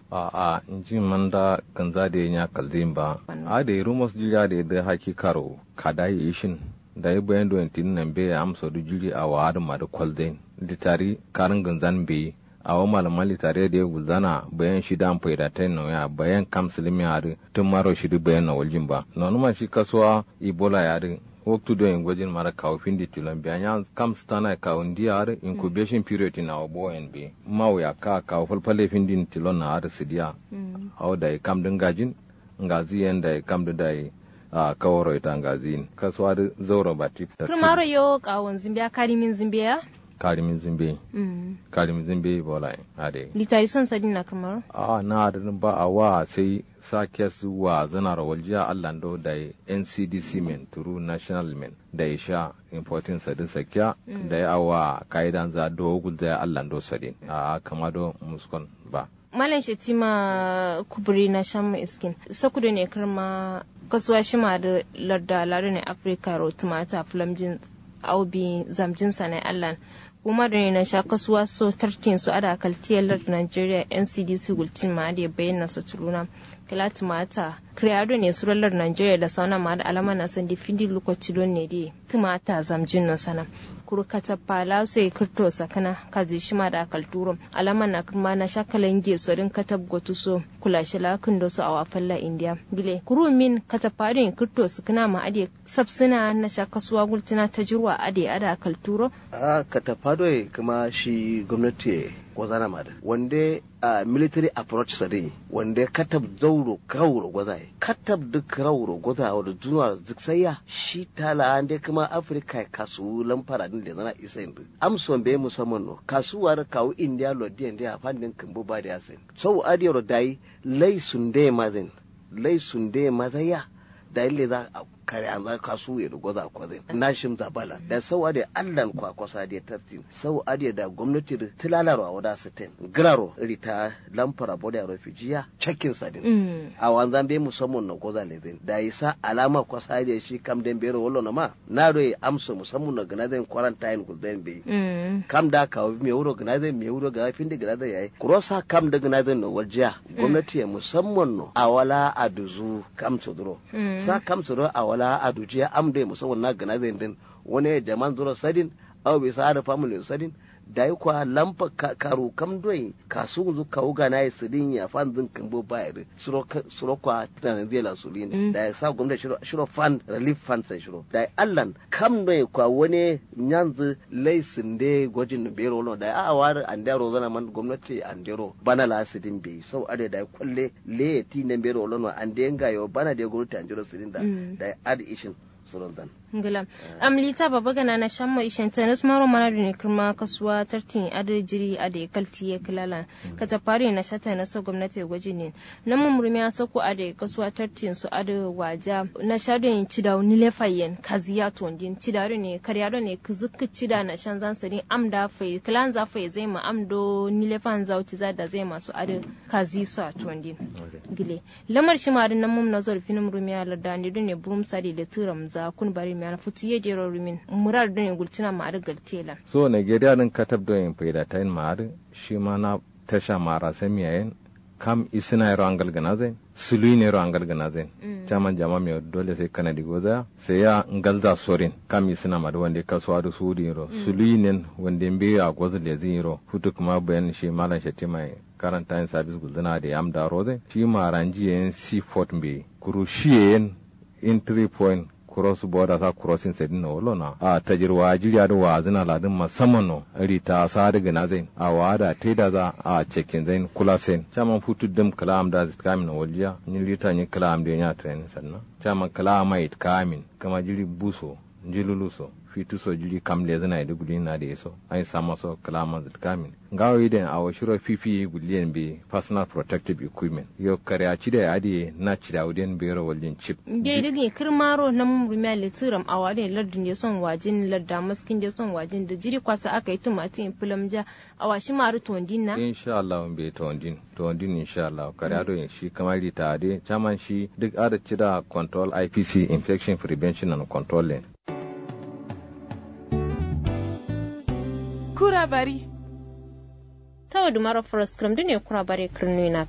a a inji man da ganza da ya kalzin ba a da rumos jira da da haki karo kada yi shin da yi bayan doyin tin nan be amsa da jiri a wa da ma da kwalzain litari karin ganzan be a wa malaman litare da ya gulzana bayan shi da faida ta yin ya bayan kam silimi ya tun maro shi bayan na waljin ba na shi kasuwa ibola ya waktu do en gwajin mara kawo findi tilon biya nya kam stana kawo ndiyar incubation period na obo en bi maw ya ka kawo falfale findi tilon na ar sidiya haw da kam din gajin ngazi en da kam da dai a kawaro ita ngazin kaswa da zauro bati kurmaro yo kawon zimbiya karimin zimbiya karimin zimbe karimin zimbe bola ade litari son sadin na kurmaro a na da ba a wa sai sake su wa zanar waljiya allando da ncdc men turu national men da ya sha importin sadin sakya da ya awa ka'idan za dogul da allando sadin a kama do muskon ba malam shetima kuburi na shan iskin sakudu ne karma kasuwa shi ma da larda larda ne afirka ro tumata flamjin aubi zamjin sanai allan kuma da ne na sha kasuwa so tarkin su ada kaltiyar lardin nigeria ncdc gultin ma da bayyana su turuna kila tumata kreado ne surallar nigeria da sauna ma da alama na san difindi lokaci don ne dai tumata zamjin no sana kuru kata pala so e kirto sakana kazi shima da kalturo alama na kuma na shakalan ge so din katab gotu so kula shi lakin do so awa falla india gile kuru min kata parin kirto sakana ma ade sabsina na shakasuwa gultuna ta jirwa ade ada kalturo a kata fado kuma shi gwamnati gwazana ma da wanda a military approach sare wanda katab zauro krauro gwazaye katab duk krauro gwaza wadda duniya duk sayya shi tala ande kuma afirka kasu lamfara din da zana isa yanzu amson bai musamman no kasuwa da kawo india lodi india fandin kimbo ba da yasin sau adiyar dai lai sunde mazin lai sunde mazaya da ille za a kare an za kasu ya rugo za kwa zai na shim da bala da sau ade allan kwa kwasa da tartin sau ade da gwamnati da tilalaro a wada sitin graro rita lamfara boda refujiya cakin sadin a wanzan bai musamman na goza ne zai da isa alama kwasa da shi kam den bero wallo na ma na do amsa musamman na gana zai quarantine ku zai bai kam da ka me wuro gana zai me wuro gana fin da gana zai yayi kurosa kam da gana zai no wajiya gwamnati ya musamman no a wala aduzu kam tsodro sa kam tsodro a wala wala a dujiya amde musamman na gana zai din wani jaman zuro sadin aw bi sa da family sadin da yi kwa lampa karu kam doi kasu zu kawo gana ya sidin ya fan zin kambo bayar suro kwa tunanin zai la sulin da ya sa gwamnati shiro shiro fund relief fund sai shiro da allan kam doi kwa wani nyanzu laisin de gwajin bero lo da a war andero zana man gwamnati andero bana la sidin bi sau ade da kwalle le ti ne bero lo no ande ngayo bana de gwamnati andero sidin da da ad ishin suron dan ngila am lita baba gana na shamma ishen tenis maro mana da ne kirma kasuwa tartin adar jiri a da kalti ya kilala ka ta fari na shata na so gwamnati gwaji ne na mumurmi ya sako a da kasuwa tartin su a da waja na shadon ci da wani lefayen kaziya tondin ci da ne karyado ne kuzukka ci da na shan zan sani am da fai kilan za fai zai ma am do ni lefan zauti za da zai masu a da kazi su a tondin gile lamar shi ma da nan mum na zorfin murmi ya larda ne ne burum sadi da turam za kun bari mi ana futi ye jero rumin murar don gultina ma ar galtela so nigeria din katab don yin faida ta yin ma'ar shi ma na tasha mara sami yayin kam isina yaro an galgana zai sului ne yaro an galgana zai caman jama mai dole sai kana di goza sai ya ngalza sorin kam isina ma da wanda kasuwa da su di yaro sului ne wanda mbe a goza da zai yaro hutu kuma bayan shi malam shatti mai karanta yin sabis gulzina da yam da roze shi ma ranji yayin seafort mbe kuru shi yayin entry point cross border sa crossing sai dinna wolo na a tajirwa jiriya da wa zina ladin musamman no ri ta sa daga na zain a wa da te da za a cekin zain kula sen chaman futu dum kalam da zit kamin waljiya ni rita ni kalam da nya train sannan chaman kalamai kamin kama jiri buso jiluluso fitu so jiri kam le zina da guli na da yaso ai sama so kalama zit kamin ngawo iden a wa shiro fifi guliyen be personal protective equipment yo kare a cide adi na cida uden be ro wallin chip be dige kirmaro na mumrumiya litiram a wade lardin ya son wajin larda maskin ya son wajin da jiri kwasa aka yi tumatin filamja a washi maru tondin na insha Allah be tondin tondin insha Allah kare ado shi kamar ta ade chaman shi duk ada cida control IPC infection prevention and control ne kura bari tawa dumara forest kram dune kura bare kirnu na